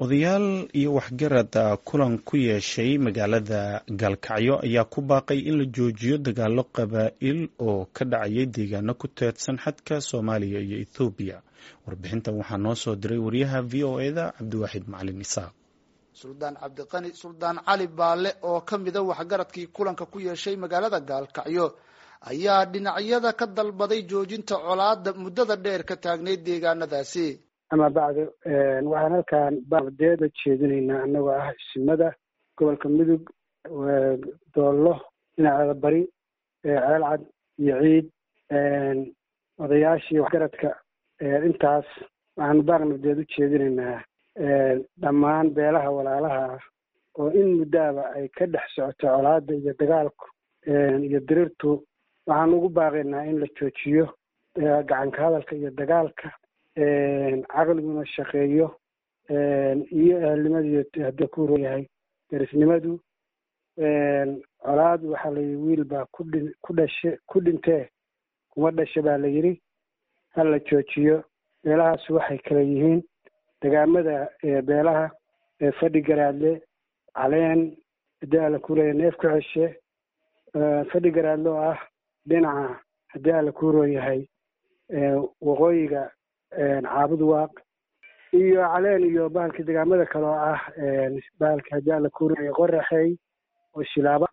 odayaal iyo waxgarad kulan ku yeeshay magaalada gaalkacyo ayaa ku baaqay in la joojiyo dagaalo qabaa'il oo ka dhacayay deegaano ku teedsan xadka soomaaliya iyo ethoobiya warbixintan waxaa noo soo diray wariyaha v o eda cabdiwaaxid macalin isaaq suldaan cabdiqani suldaan cali baale oo ka mida waxgaradkii kulanka ku yeeshay magaalada gaalkacyo ayaa dhinacyada ka dalbaday joojinta colaada muddada dheer ka taagnayd deegaanadaasi ama bacdi waxaan halkaan badeeda jeedinaynaa annagoo ah isimada gobolka mudug doollo dhinaceeda bari ceelcad iyo ciid odayaashii waxgaradka intaas waxaanu baaqnadeed u jeedinaynaa dhammaan beelaha walaalaha ah oo in muddaaba ay ka dhex socoto colaada iyo dagaalku iyo diriirtu waxaan ugu baaqaynaa in la joojiyo gacanka hadalka iyo dagaalka caqliguna shaqeeyo iyo ehelnimadiiyo haddii ku yahay derisnimadu colaad waxaa layidhi wiil baa kudhi ku dhashe ku dhintee kuma dhasha baa la yidhi ha la joojiyo beelahaas waxay kala yihiin degaamada beelaha fadhi garaadle caleen haddii alla kuuraya neef ku ceshe fadhi garaadle oo ah dhinaca haddii alla kuuroo yahay waqooyiga caabud waaq iyo caleen iyo bahalkii degaamada kale oo ah bahalkii haddii alla kuuraya qoraxey oo shilaaba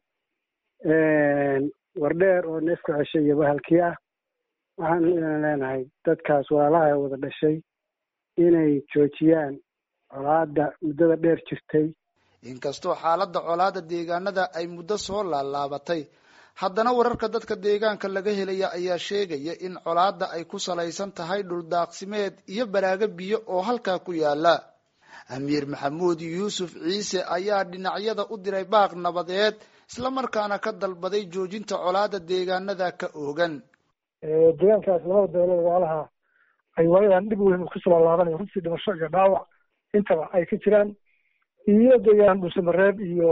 wardheer oo neef ku ceshay iyo bahalkii ah waxaan leenahay dadkaas walaalaha wada dhashay inay joojiyaan colaada muddada dheer jirtay inkastoo xaaladda colaada deegaanada ay muddo soo laalaabatay haddana wararka dadka deegaanka laga helaya ayaa sheegaya in colaada ay ku salaysan tahay dhuldaaqsimeed iyo baraago biyo oo halkaa ku yaala amiir maxamuud yuusuf ciise ayaa dhinacyada u diray baaq nabadeed islamarkaana ka dalbaday joojinta colaada deegaanada ka oogan deegaankaas labada beelood walaalaha ay waayadan dhib weyn kusoo laalaabanayo runtii dhimasho iyo dhaawac intaba ay ka jiraan iyo deegaan dhuusamareeb iyo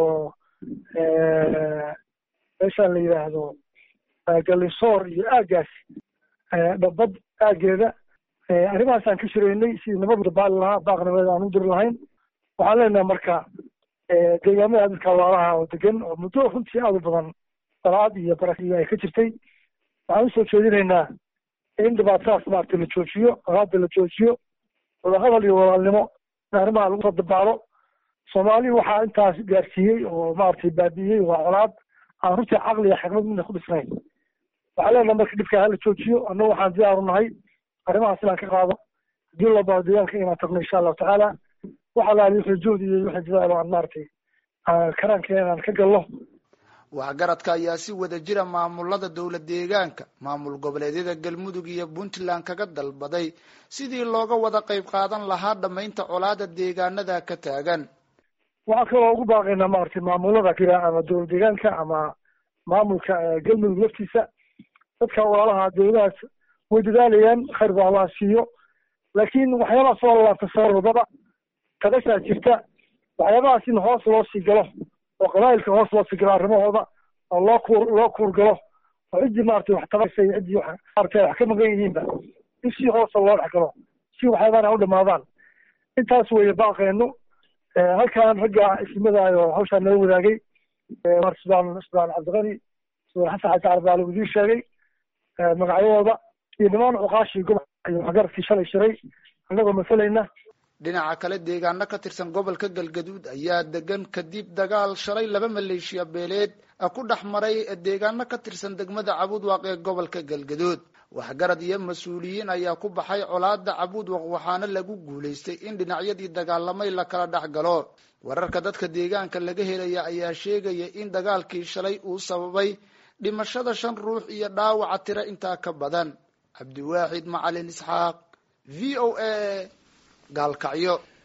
meeshaan la yidhaahdo galisoor iyo aagaas dhabad aageeda arrimahaasaan ka shiraynay sidii nabad baali lahaa baaq nabadeed aan u diri lahayn waxaan leenahay marka deegaamada dadka walaalaha oo degan oo muddo runtii aad u badan dalaad iyo barakiyo ay ka jirtay waxaan usoo jeedinaynaa in dhibaatadaas maaragtay la joojiyo colaada la joojiyo wadahadal iyo walaalnimo in arrimaha lagu soo dabaalo soomaali waxaa intaas gaarsiiyey oo maaragtay baabi'iyey waa colaad aan runtii caqli iyo xikmad midna ku dhisnayn waxaa leenahay marka dhibkaa hala joojiyo annagu waxaan diyaaru nahay arrimahaas inaan ka qaado haddii loo baado deegaanka inaan tagno insha allahu tacaala waxa laali wixii juhdi iyo wixii dadaalo aan maaragtay karaankeena inaan ka galno waxgaradka ayaa si wada jira maamulada dowlad deegaanka maamul goboleedyada galmudug iyo puntland kaga dalbaday sidii looga wada qayb qaadan lahaa dhamaynta colaada deegaanada ka taagan waxaan kaloo ugu baaqaynaa maaragtay maamulada kira ama dowlad deegaanka ama maamulka galmudug laftiisa dadka walaalaha dowladahaas way dadaalayaan khayr ba allah siiyo laakiin waxyaabaha soo lalaabta soo wadada kadashaa jirta waxyaabahaas in hoos loo sii galo oo qabaa'ilka hoos loo sii galo arrimahooda oo loo kuur loo kuur galo oo ciddii maaragtay wax tabaysa iyo ciddii wax maaragtay wax ka maqan yihiinba in si hoosa loo dhex galo si waxyaabahan u dhamaadaan intaas weeye baaqeenu halkaan ragga ismadaay oo hawshaan nala wadaagay sudaan sudaan cabdiqani sudaan xasan xasan carbaale uu idiin sheegay magacyadooda iyo nimaan cuqaashii gobolka iyo waxgaradkii shalay shiray annagoo masalayna dhinaca kale deegaano ka tirsan gobolka galgaduud ayaa degan kadib dagaal shalay laba maleeshiya beeleed ku dhex maray deegaano ka tirsan degmada cabudwaq ee gobolka galgaduud waxgarad iyo mas-uuliyiin ayaa ku baxay colaada cabudwaq waxaana lagu guulaystay in dhinacyadii dagaalamay la kala dhex galo wararka dadka deegaanka laga helaya ayaa sheegaya in dagaalkii shalay uu sababay dhimashada shan ruux iyo dhaawaca tiro intaa ka badan cabdiwaaxid macalin isxaaq v o a gaalkacyo